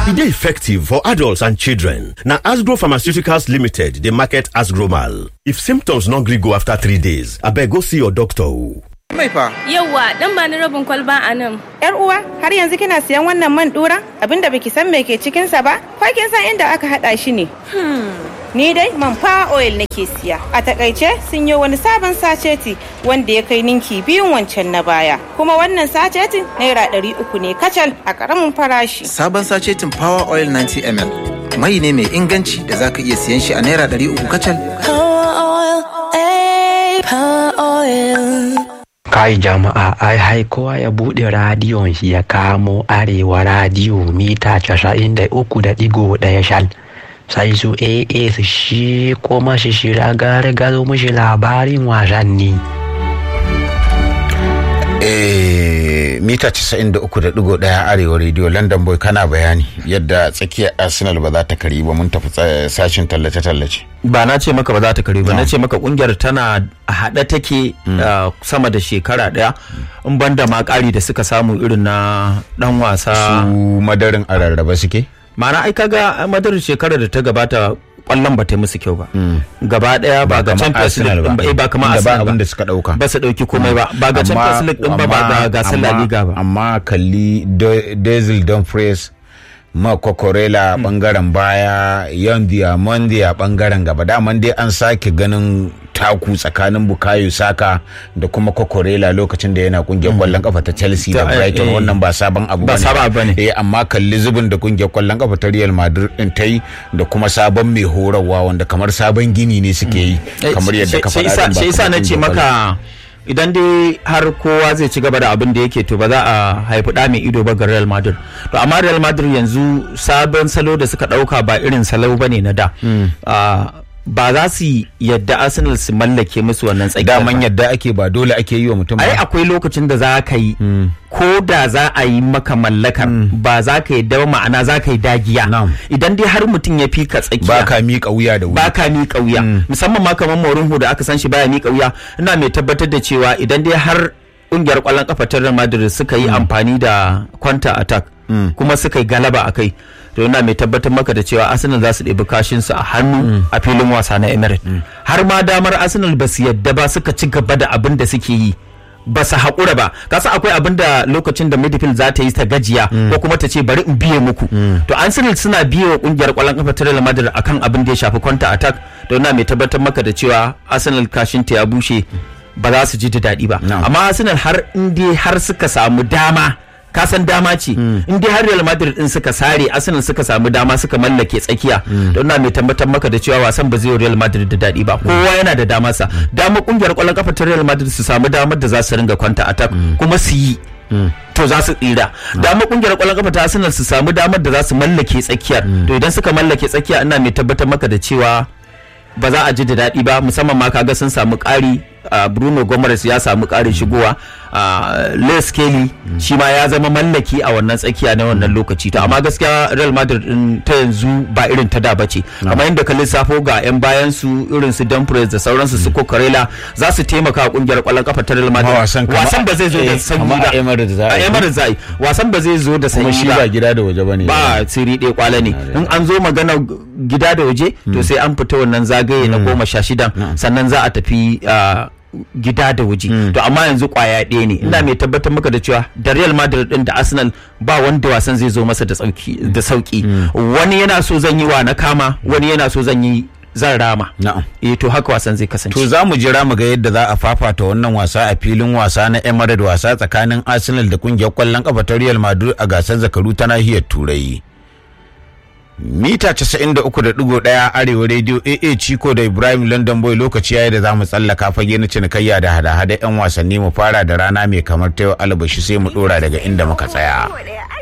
E dey effective for adults and children. Na Asgro Pharmaceuticals Limited dey market Asgromal. If symptoms no gree go after three days, abeg go see your doctor o. Mai fa. Yawwa, dan ba ni rabin kwalba a nan. Yar uwa, har yanzu kina siyan wannan man dura? Abinda baki san me ke cikin sa ba? Ko kin san inda aka hada shi ne? Ni dai man fa oil nake siya. A takaice sun yi wani sabon saceti wanda ya kai ninki biyun wancan na baya. Kuma wannan sacetin naira ɗari uku ne kacal a ƙaramin farashi. Sabon sacetin Power Oil 90 ml. Mai ne mai inganci da zaka iya siyan shi a naira ɗari uku kacal. Kai jama'a ai hai kowa ya buɗe radiyon shi ya kamo arewa radiyo mita casa'in da uku da ɗigo ɗaya shal. Sai su AA su shi kuma shi shira gare gado mushi labarin wasanni. Eh, mita 93.1 arewa radio london boy kana bayani yadda tsakiyar arsenal ba za ta kari ba mun tafi tsa- sashin tallace-tallace ba na ce maka ba za ta kare ba na ce maka kungiyar tana a haɗe take uh, sama da shekara ɗaya in banda ma ƙari da suka samu irin na ɗan wasa su madarin a rarraba suke ma'ana ai kaga madar shekarar da ta gabata kwallon ba ta yi musu kyau ba gaba ɗaya ba ga kamar champions Arsenal league ba. din ba eh, ba kamar Inda ba arsenal abin da ba suka ɗauka. ba su ɗauki komai ba ba ga champions league din ba ba ga gasar la liga ba amma kalli Do- Denzel Dumfries ma kokorela bangaren baya yan diamondi a bangaren gaba daman dai an sake ganin taku tsakanin bukayo saka da kuma kokorela lokacin da yana kungiyar kwallon kafa ta chelsea da Ta- brighton eh, wannan ba sabon abu ba bane sabon abu bane. eh amma kalli zubin da kungiyar kwallon kafa ta real madrid din ta yi da kuma sabon mai horarwa wanda kamar sabon gini ne suke yi kamar yadda ka faɗa din ba shi yasa kamar na ce kungiyar maka idan dai har kowa zai ci gaba da abin da yake to ba za a haifi ɗa mai ido ba ga Real Madrid to amma Real Madrid yanzu sabon salo da suka ɗauka ba irin salo bane na da Ah, ba za su yadda Arsenal su mallake musu wannan tsakiyar daman ba. yadda ake ba dole ake yi wa mutum ai ba akwai lokacin da za ka yi ko da za a yi maka mallakar ba za ka yi ba ma'ana za ka yi dagiya Na'am. idan dai har mutum ya fi ka tsakiya ba ka miƙa wuya da wuri ba ka miƙa wuya musamman ma kamar Mourinho da aka san shi baya miƙa wuya ina mai tabbatar da cewa idan dai har ƙungiyar ƙwallon kafa ta Real Madrid suka yi amfani da counter attack kuma suka yi galaba a kai to ina mai tabbatar maka da cewa Arsenal za su ɗebi kashin su a hannu a filin wasa na Emirates har ma damar Arsenal ba su yadda ba suka ci gaba da abin da suke yi ba su haƙura ba kasa akwai abin da lokacin da midfield za ta yi ta gajiya ko kuma ta ce bari in biye muku to Arsenal suna biye wa kungiyar ƙwallon kafa ta Real Madrid akan abin da ya shafi counter attack to ina mai tabbatar maka da cewa Arsenal kashin ta ya bushe ba za su ji da daɗi ba Na'am. amma Arsenal har in dai har suka samu dama ka san dama ce in dai har Real Madrid din suka sare Arsenal suka samu dama suka mallake tsakiya don ina mai tabbatar maka da cewa wasan ba zai yi Real Madrid da daɗi ba kowa yana da damar sa dama kungiyar ƙwallon kafa ta Real Madrid su samu damar da za su ringa kwanta attack kuma su yi to za su tsira dama kungiyar ƙwallon kafa ta Arsenal su samu damar da za su mallake tsakiyar to idan suka mallake tsakiya ina mai tabbatar maka da cewa ba za a ji da daɗi ba musamman ma kaga sun samu ƙari a bruno gomes ya samu ƙarin shigowa a les kelly shi ma ya zama mallaki a wannan tsakiya na wannan lokaci to amma gaskiya real madrid din ta yanzu ba irin ta da ba ce kamar yadda ka lissafo ga yan bayan su irin su dumfries da sauransu su kokarela za su taimaka a kungiyar ƙwallon kafa ta real madrid wasan kama- wasan ba zai zo da eh, sanyi kama ba a Emirates za a a yi. Emirates za a yi wasan ba zai zo da sanyi kuma shi ba gida da waje bane ba siri ɗaya kwala ne in an zo magana gida da waje to sai an fita wannan zagaye na goma sha shidan sannan za a tafi ah, gida da waje to amma yanzu kwaya ɗaya ne ina mai tabbatar maka da cewa da Real Madrid din da Arsenal ba wanda wasan zai zo masa da sauki da sauki wani yana so zan yi wa na kama wani yana so zan yi zan rama na'am eh to haka wasan zai kasance to za mu jira mu ga yadda za a fafata wannan wasa a filin wasa na Emirates wasa tsakanin Arsenal da kungiyar kwallon kafa ta Real Madrid a gasar zakaru ta nahiyar Turai mita 93.1 arewa radio AA Chico da Ibrahim London Boy lokaci yayi da za mu tsallaka fage na cinikayya da hada-hada 'yan wasanni mu fara da rana mai kamar ta yau albashi sai mu dora daga inda muka tsaya.